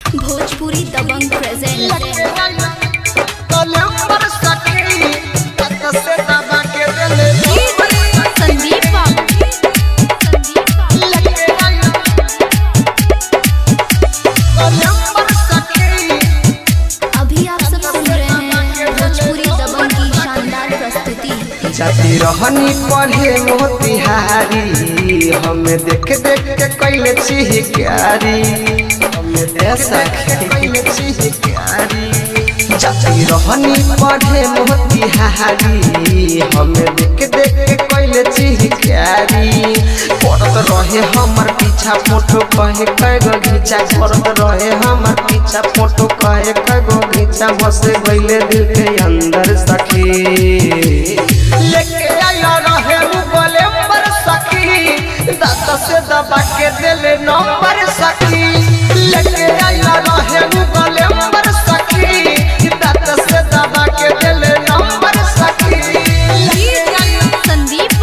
भोजपुरी दबंग प्रेजेंट संदीप अभी आप सब सुन रहे हैं भोजपुरी दबंग की शानदार प्रस्तुति जाती रहनी पढ़े मोतिहारी हमें देख देख के कैले चिहिकारी हमें ऐसा कैले चिहिकारी जाती रहनी पढ़े मोतिहारी हमें देख देख के कैले चिहिकारी पड़त रहे हमर पीछा फोटो कहे कैगो घीचा पड़त रहे हमर पीछा फोटो कहे कैगो घीचा बस गईले दिल के अंदर सखी लेके आया रहे उ बोले पर सखी दांत से दबा के दिले नंबर सखी लेके आया रहे उ बोले पर सखी दांत से दबा के दिले नंबर सखी संदीप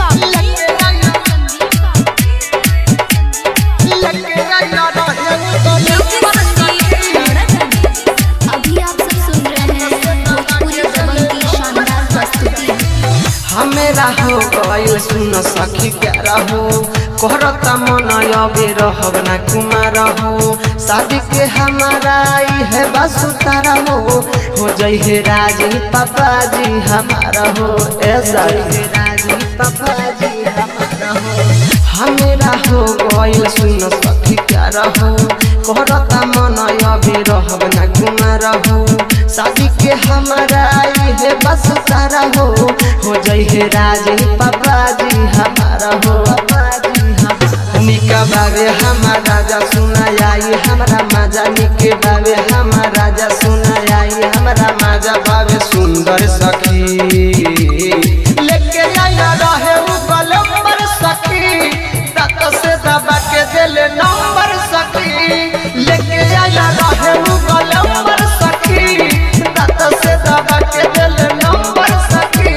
लेके आया रहे उ बोले पर सखी अभी आप सब सुन रहे हैं भोजपुरी दबंग की शानदार प्रस्तुति हमेरा हो गइल सुन सखी प्यारा हो कहरता मन अबे रहब ना कुमार हो शादी के हमारा ई है बसुतारा हो हो जई है राजी पापा जी हमारा हो ऐसा है राजी पापा जी हमारा हो हमेरा हो गइल सुन सखी प्यारा हो कहरता मन अबे रहब ना कुमार हो शादी के हमारा ई है बस तारा हो हो जई है राजी पापा जी हमारा हो पापा जी हमारा निका बाबे हमारा राजा सुना आई हमारा माजा निके बाबे हमारा राजा सुना आई हमारा माजा बाबे सुंदर सखी लेके आया रहे उ कलम्बर सखी दांत से दबा के दिले नंबर सखी लेके आया रहे उ कलम्बर सखी दांत से दबा के दिले नंबर सखी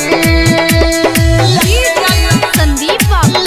संदीप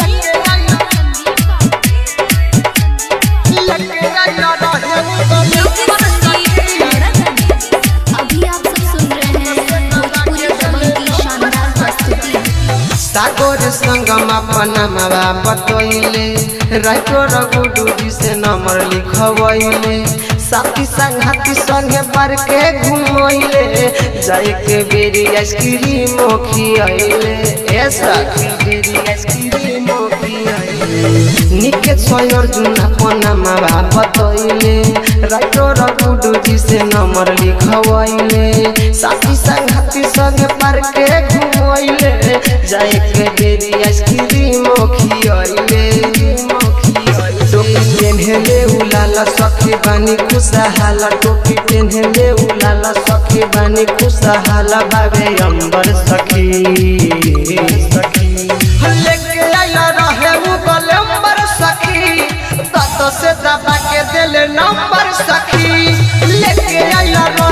लेके आया रहे उ कलम्बर सखी अभी आप सब सुन रहे हैं भोजपुरी दबंग की शानदार प्रस्तुति सागोर संगम अपना मावा बतैले राइटो रघुडू जी से नंबर लिखवैले साथी संघाती संगे पर के घुमैले जाए के बेरी आइसक्रीम खियैले ए साथी बेरी आइसक्रीम खियैले निके छय अर्जुन अपना मावा बतैले राइटो रघुडू जी से नंबर लिखवैले साथी संघाती संगे पर के घुमैले जाए के बेरी आइसक्रीम खियैले टोपी पेन्हले उलाला सखी बानी खुशहाला टोपी पेन्हले उलाला सखी बानी खुशहाला बाबे अंबर सखी सखी लेके आया रहे उ गलंबर सखी दांत से दबा के दिल नंबर सखी लेके आया